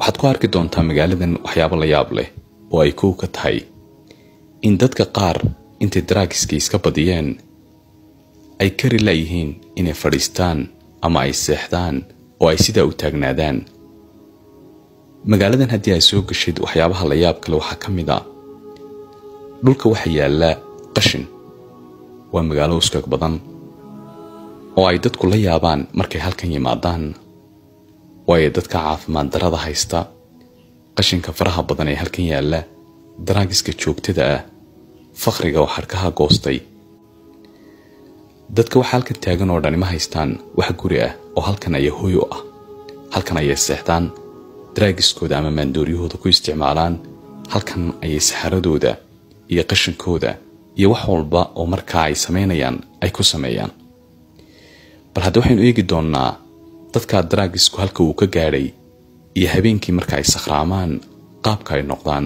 waxaad ku arki doontaa magaaladan waxyaabo la yaab leh oo ay kow ka tahay in dadka qaar intay daraagiska iska badiyeen ay kari layihiin inay fadhiistaan ama ay seexdaan oo ay sidaa u taagnaadaan magaaladan haddii ay soo gashid waxyaabaha la yaab kale waxaa ka mid a dhulka waxa yaalla qashin waa magaalo uskag badan oo ay dadku la yaabaan markay halkan yimaadaan waayo dadka caafimaad darada haysta qashinka faraha badan ee halkan yaalla daraagiska joogtada ah fakhriga oo xadhkaha goostay dadka waxa halkan taagan oo dhani ma haystaan wax guri ah oo halkan ayaa hooy u ah halkan ayay seexdaan daraagiskooda ama maandooryahooda ku isticmaalaan halkan ayay saxaradooda iyo qashinkooda iyo wax walba oo markaa ay samaynayaan ay ku sameeyaan bal hadda waxaynu eegi doonnaa dadkaa daraagisku halka uu ka gaadhay iyo habeenkii marka ay sakhraamaan qaabka ay noqdaan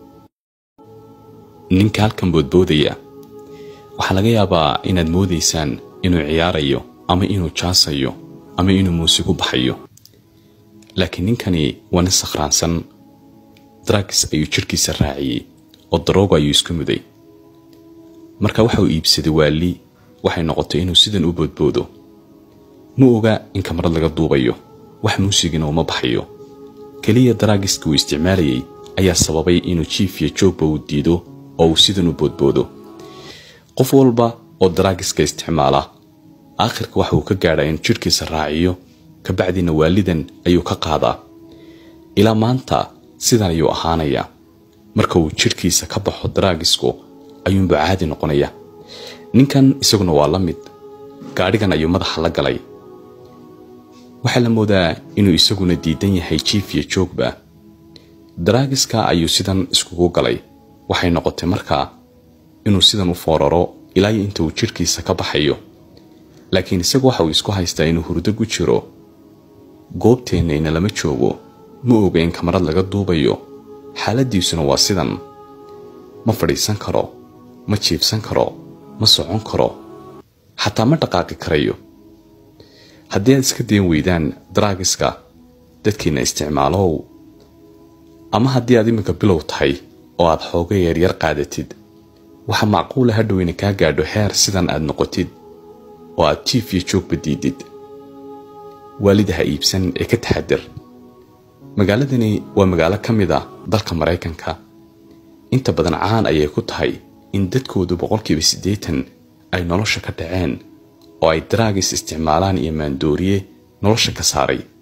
ninka halkan boodboodaya waxaa laga yaabaa inaad moodaysaan inuu ciyaarayo ama inuu jaasayo ama inuu muusigu baxayo laakiin ninkani waa nin sakhraansan daragis ayuu jidhkiisa raaciyey oo daroogo ayuu isku muday marka waxa uu iibsaday waali waxay noqotay inuu sidan u boodboodo ma oga in kamarad laga duubayo wax muusigina uma baxayo keliya daraagiska uu isticmaalayay ayaa sababay inuu jiif iyo joogba uu diido oo uu sidan u boodboodo qof walba oo daraagiska isticmaala aakhirka waxa uu ka gaadhaa inuu jidhkiisa raaciyo kabacdina waalidan ayuu ka qaadaa ilaa maanta sidan ayuu ahaanayaa marka uu jidhkiisa ka baxo daraagisku ayuunba caadi noqonaya ninkan isaguna waa la mid gaadhigan ayuu madaxa la galay waxaa la moodaa inuu isaguna diidan yahay jiif iyo joogba daraagiska ayuu sidan iskugu galay waxay noqotay markaa inuu sidan u fooraro ilaa iyo inta uu jidhkiisa ka baxayo laakiin isagu waxa uu isku haystaa inuu hurdo ku jiro goobteennayna lama joogo ma oga in kamarad laga duubayo xaaladiisuna waa sidan ma fadhiisan karo ma jiibsan karo ma socon karo xataa ma dhaqaaqi karayo haddii aad iska dayan weydaan daraagiska dadkiina isticmaalow ama haddii aad iminka bilow tahay oo aad xooga yaryar qaadatid waxaa macquula hadhow ina kaa gaadho heer sidan aad noqotid oo aad jiif iyo joogba diidid waalida ha iibsan ee ka taxadir magaaladani waa magaalo ka mid a dalka maraykanka inta badan caan ayay ku tahay in dadkoodu boqolkiiba siddeetan ay nolosha ka dhaceen oo ay daraagis isticmaalaan iyo maandooriye nolosha ka saaray